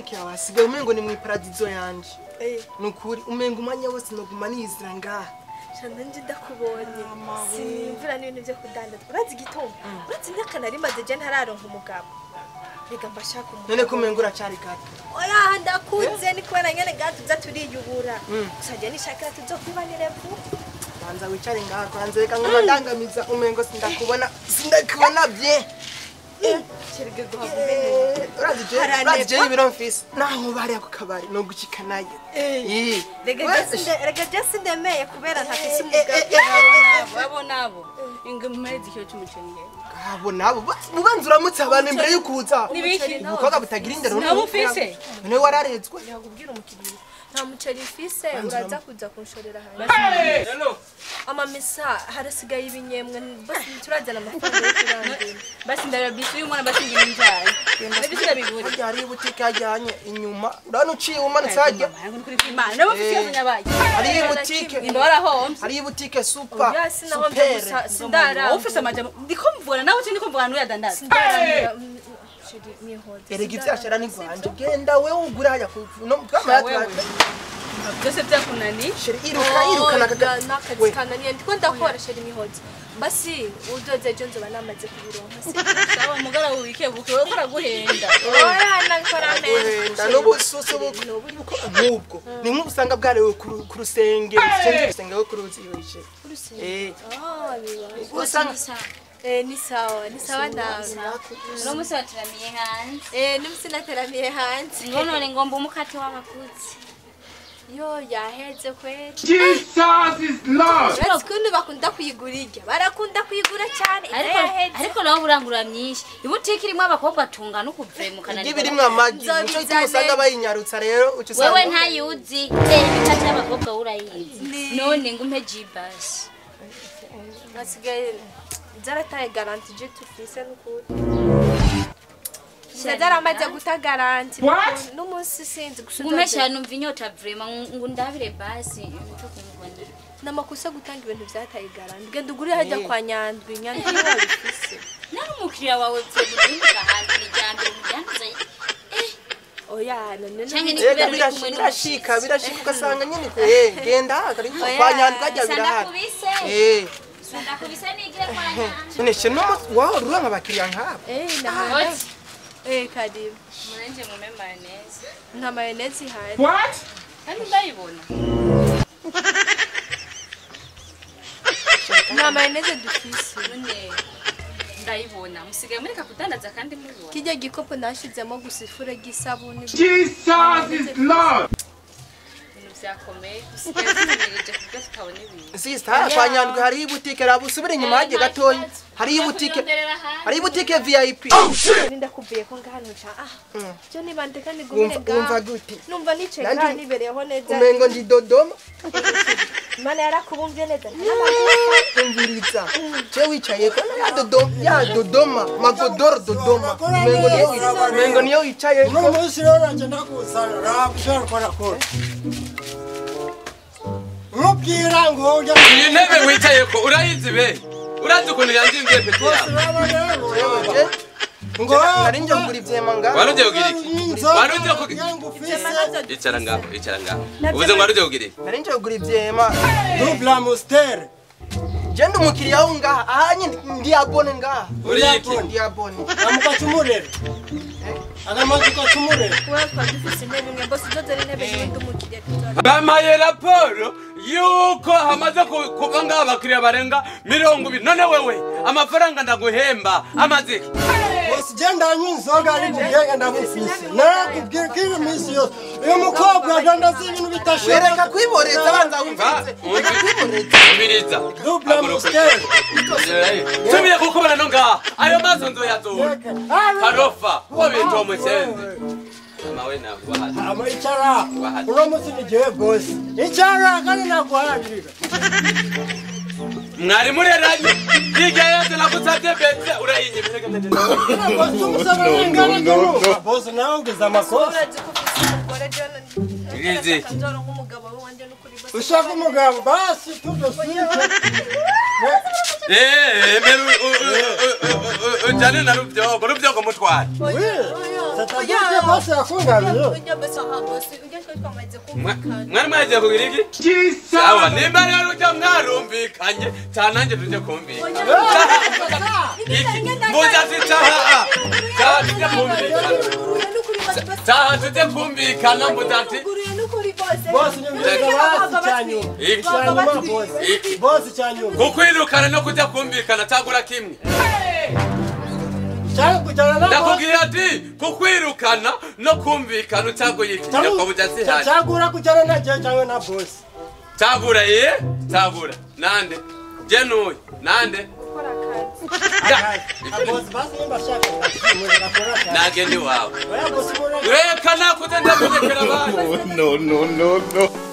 bikira wasigaye umengo ni mwiparadizo yanje Eh, nukuri umengo umwanya wose noguma nizira ngaha shana nje ndakubonye sinimvura n'ibintu byo kudandaza urazi igituma urazi imyaka nari maze je ntararonka umugabo reka mbashaka umugabo none ko umengo uracari gato oya ndakuze ni kubera nyene gatuza turiyubura gusa je nishakira tuzokwibanire vuba banza wicare ngaha kwanza reka ngoma ndangamiza umengo sindakubona sindakubona bye kerege guhabwa umenye urazi je Haranekwa. urazi je ibiro mfise naho bariya ku kabari no gucika nayo Ih. rega We- je sinde- rega je sindemeye kubera ntafise Eh, eh, umugabo eh, eh, abo nabo inga mumeze ikiro cy'umuceri he abo nabo ba- ubanza uramutse abantu imbere y'ukuza Nibiki? umukobwa butagira indero nabo ufise none wararezwe yakubwira umukiriya nta muceri mfise uraza kuza kunshorera hanze amamesa harasigaye ibinyemwe basi turazana amafaranga yo kurangura basi ndarabisi uyu mwana basi ngira injari ndabisi ndabigura harya hariyo ibutike yajyanye inyuma urabona uciye umanutse harya Ntabwo kuri kwimana nabo ufise ikibazo nyabaye hariyo ibutike inda warahomvye hariyo ibutike supa oya sinaho supere mvuga wowe sindarangura ufise amajambo ndiko mvura nawe uti ndiko mvura n'uyadandaza sindarangura mm, sheri mihoze erega ivyashara ni rwanje genda wewe ugure hajya ku no twamara wewe. byose byakunani sheri iruka iruka nakaga n'akazi we kananiye ndiko ndakora sheri mihoze basi udoze ejo nzoba namaze kubironka si sawa mugara wikebuke wowe uraguhenda oya nakora neza wenda n'ubususu buko nk'ubwo ni nk'ubusanga bwarewe ku ru- ku rusenge rusenge urusenge rwo ku ruzi yoje eh Ah, biba. usanga Eh, ni sawa ni sawa nawe uno munsi waturamiye hanze Eh, n'umusi nateramiye hanze ngo none ngomba umukate w'abakuzi yo yaheze kweli Jesus is Lord. uretse ukuntu bakunda kuyigura irya barakunda kuyigura cyane ibyo ariko yaheze ariko nawe burangura myinshi ibutike irimo abakobwa tungana ukuvemukana igi birimwo amagi Nzobizane. nico gituma usanga bayinyarutsa rero uca wewe usanga ntayuzi eh ibikate y'abakobwa wowe urayizi none ngumpe jibasi basigaye zarataye garanti je tufise n'ukuri zaramaze guta garanti What? n'umunsi sinzi gusa ngumpe udoze- cyane numva inyota vrema ngo ndabire basi mpfe kumubona n'amakosa gutanga ibintu byataye garanti genda ugurire hajya kwa nyandwi nyandwi niwe wabifise nari umukiriya wawe vye muzinduka hanze ni ryambere muryanduza oya none Canke ni Ega kubera uri birashi- kumwe birashika n'umushitsi. birashika ugasanga nyine ko eh genda kari Oya, kwa nyandwi ajya sanda birahari kubise eh sanda kubise nigire kwa nyanja none she no waho ruha nk'abakiriya nk'abo eh Oti. nahanze eh karibu munanje mume mayoneze nta mayonezi ihari What? kandi ndayibona nta mayonezi dufise none ndayibona musigaye mureka kudandaza kandi mubibona kijya gikopo nashizemo gusa ifure ry'isabuni Jesus is Lord. ibintu byakomeye dusigaye tumenyereye kubyo tutabona ibintu sister kwa nyandwi hariyo ibutike raba usubire inyuma hajye gatoya hariyo ibutike hariyo ibutike vip ndakuvuye ko ngahantu ca ah byo niba ndeka wumva nigumire wumva ngaha gute numva nicaye Nanjye- ngaha nibereyeho neza umengo ndi dodoma imana yarakubumbye neza umviriza je wicaye ko ya dodoma ya dodoma magodoro dodoma umengo niyo wi- umengo niyo wicaye uno munsi rero nanjye ndakuzana raba ushobora gukora kure nkubwira ngo ujya iyi ntebe wicaye ko urayizi be urazi ukuntu yanzinze peti yawe uraba rero Jewe je ngo nari nje kugura ivyema ngaho wari ugiye kugira iki inzoga wari ugiye kugira yangu ufise icara ngaho icara ngaho ubuze ngo wari ugiye kugira iki nari nje kugura ivyema double amustere je ndi umukiriya wo ngaha aha nyine ndi abone ngaha uri iki ndi abone amukacumurere agamazi ukacumurere kuba twari dufise intebe imwe mbose udoze n'intebe y'undi umukiriya tuzora bamaye raporo yuko hamaze ku- kuba ngaho abakiriya barenga mirongo ibiri none wewe amafaranga ndaguhemba amaze iki? bose ugenda anywa inzoga ari bugenge ndamufise narakubwira ko iyi minsi yose uyu mukobwa adandaza ibintu bidashoboka wereka kwiboreza banza Va, wumvirize reka kwiboreza umviriza double amustere tubiye kukubona no ngaha ayo maso nzoyazura karofa ko bintu umusenzi mawe naguhaza ama icara uno munsi ni jewe bosi icara kandi naguharira mwari mureranye hirya yose nagusabye bete urayinyimije bosi umusaba n'ingana ry'uruka bosi nawe ugize amakosa urazi ko ufise umugore jona Ngizi. nzora nk'umugabo we wanje n'ukuri bose ushaka umugabo basi tudosike ujyane na rubyogo rubyogo mutware Satadike bose yakungabiye. ujya bose aha bose ujya twe twamaze kumvikana mwari mwagiye kugira iki sawa nimba rero ujya mwarumvikanye cyane nanjye tujye kumvikana iki muza zicaha cyaha tujye kumvikana cyaha tujye kumvikana muza ati Bose nyumviriza basi cyanyuma. iki Cyanyuma bose. iki Bose cyanyuma. kukwirukana no kujya kumvikana cyagura kimwe Cyangwa kujyana na bose. ndakubwira ati kukwirukana no kumvikana cyaguye iki nyakwabuja zihari Cyagura kujyana na je cyangwa na bose. cyagura ye cyagura nande je n'uyu nande Bose basi nimba shaka ngakimuze gakora cyane. nage ni wawe Oya bose muri reka nakuze ndamurekera abandi no, no, no, no.